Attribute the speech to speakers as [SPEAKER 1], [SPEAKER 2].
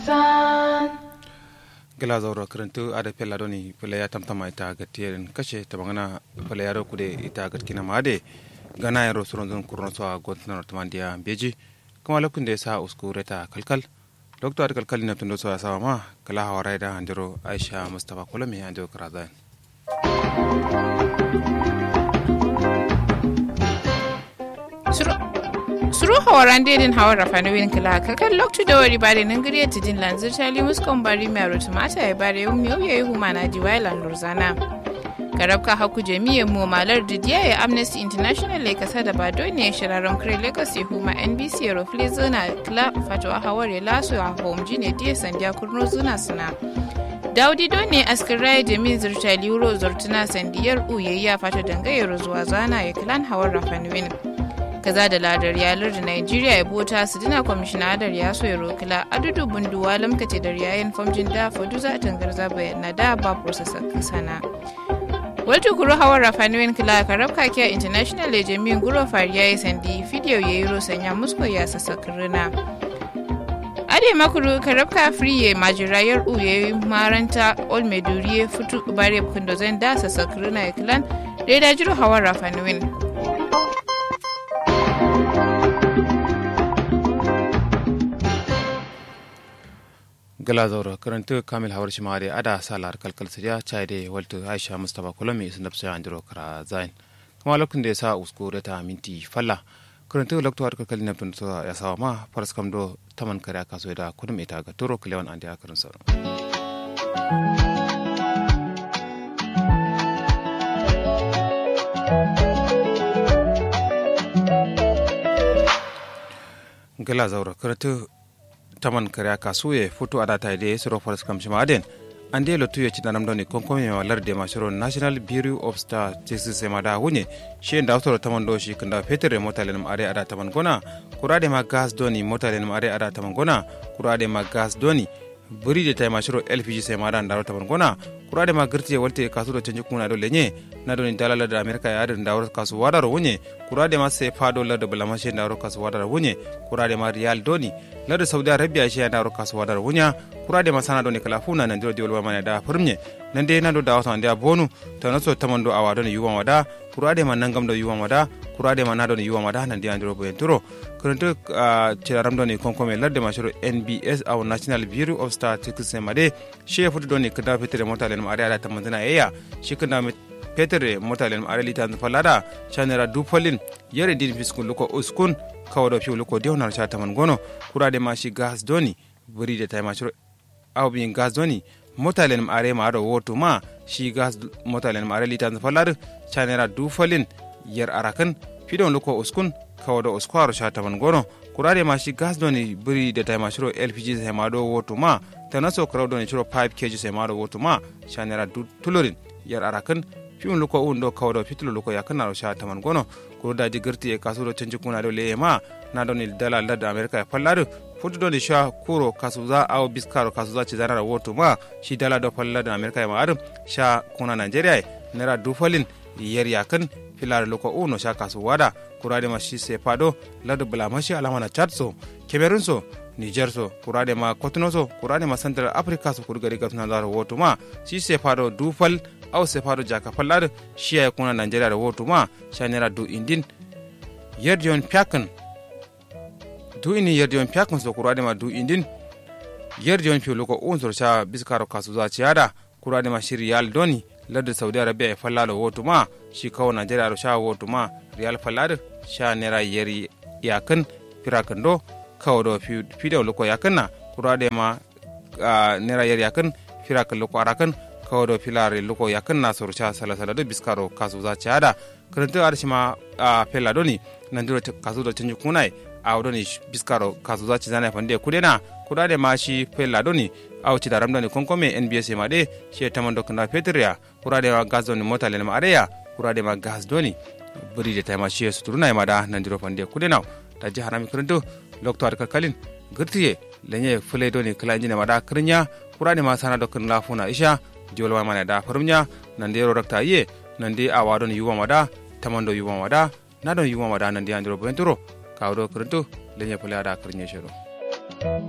[SPEAKER 1] gila zauro karantu ada pella doni pella ya tamtama ita gatiyen kashe ta magana pella ya kude ita gatkina made gana ya rosuron zon kurno so a gontana tamandiya beji kuma lokun da ya sa usku reta kalkal doktor ada kalkal na tundo so ya sawa ma kala hawara da handiro aisha mustafa kolami handiro karazan
[SPEAKER 2] suru hawaran dedin hawar rafani win kila kakan loktu da wari bare nan gariya tijin lanzir tali muskon bari mai aro tumata ya bare yau miyau ya yi humana jiwailan lurzana garabka haku jami'ar mu malar didiya ya amnesty international ya kasa da bado ne shirarren kare lagos ya huma nbc ya rufle zona kila fatawa hawar ya laso a homji ne diya sandiya kurno zuna suna daudi ne askirai jami'in zirtali euro zortuna sandiyar uyayya fata dangayar zuwa zana ya kilan hawar rafanwin kaza da ladar yalar da Nigeria ya bota su dina kwamishina adar ya so ya rokila adudu bunduwa lamkace da yayin famjin da fadu za a tangarza bayan da ba processor sana wata kuro hawar rafanuwin kila ka rabka kiya international ya jami'in guro fariya ya sandi fidiyo ya yi rosanya musko ya sassa kirina ade makuru ka rabka free majirayar uye maranta ol meduriye futu bare kundo zan da sassa kirina ya kilan da ya dajiro hawar rafanuwin
[SPEAKER 1] gala zaura karanta kamil hawar shi mare ada salar kalkal siriya chai de walto aisha mustafa kolami sun dafsa andiro kara zain kuma lokacin da ya sa uskure ta minti falla karanta lokto har kalkal na tun ya sawa ma faras kam do taman kare aka so da kudum ita ga turo kilewan andi akarin sa gala zaura karanta taman kare kasu ye foto ada ta ide suro forest kam shima aden ande lo tuye ci danam doni konko me walar de mashiro national bureau of statistics sema da hunye shi da wato taman do shi kanda fetere mota lenum are ada taman gona kurade ma gas doni mota lenum are ada taman gona kurade ma gas doni buri de tay mashiro lpg sema da ndaro taman gona kurade ma girti walte kasu do canji kuna do lenye na doni dalala da america ya adin dawro kasu wadaro hunye kurade ma se fado la do balamashe ndaro kasu wadaro hunye kurade ma real doni larda saudi arabia shi yana roka su wadar wunya kura da masana doni kala funa nan diro diwol mana da furmye nan dai nan do da wasan da bonu ta naso tamando awa doni yuwan wada kura da man nan gam do yuwan wada kura da man na doni yuwan wada nan dai andiro boyen turo kuruntu cilaram doni konkome larda mashiro nbs au national bureau of statistics made shi futu doni kada fitere mota len ma ada tamandana yaya shi kada petere mota len ma lita falada chanera dupolin yare din fiskun luko uskun kawaɗo fiwlu ko dewnar ca taman gono kurade ma shi gas doni buride tay macuro awbi gas doni motalen ma are ma aɗo woto ma shi gas motalen ma are litan fallar canera dufalin yer arakan fiɗon luko uskun kawaɗo uskwaro ca taman gono kurade ma shi gas doni buride tay macuro lpg sai ma ɗo woto ma tanaso karaw doni curo 5 kg sai ma ɗo woto ma canera tulorin yer arakan fiun luko un ɗo kawaɗo fitulo luko yakkanaro ca taman gono kuro daji gerti e kasuɗo canji kuna ɗo leye ma na ɗoni dala ladde america e pallaɗo fuddudoni sha kuro kasuza aw biskaro kasuza cizanara woto ma shi dala ɗo palladde america e ma aɗum sha kuna nigeria e nera dufalin yer yakan filare luko uno sha kasu waɗa kurade ma shi sepa ɗo ladde blamashi alamana chad so cameron so niger so kurade ma cotono so kurade ma central africa so kuɗo gari gatunadaro woto ma shi sepa ɗo dufal aw sefaɗo jaka pallaɗo shiya kuna nigeria ɗo woto ma shanera du indin yerdi on piakan du ini yerdi on piakan so kurade ma du indin yerdi on piolo ko un sor cha biskaro kasu za ciada kurade ma shiri yal doni ladde saudi arabia e fallaɗo woto ma shi kawo nigeria ɗo sha woto ma riyal fallaɗo sha nera yeri yakan pirakan do kawo ɗo fiɗewo loko yakanna kurade ma nera yeri yakan firakan loko arakan kawodo filare luko yakan na soru cha sala sala do biskaro kasu za chada karanta arshima a pella doni nandiro kasu do canju kunai a doni biskaro kasu za chizana fande kudena kudade ma shi pella doni aw ci daram doni konkome nbs ma de she tamando kanda petria kurade ma gas doni mota len ma areya kurade ma gas doni buri de tayma shi suturuna ma da nandiro fande kudena ta ji harami karanto lokto ar kalkalin gurtiye lenye fule doni kala injine ma da krinya kurade ma sana do kan lafuna isha jolwa mana da farumnya nan de rakta ye nan de awa don yuwa mada tamando yuwa mada na don yuwa mada nan de andro benturo kawdo kurunto lenye pula da krinya shiro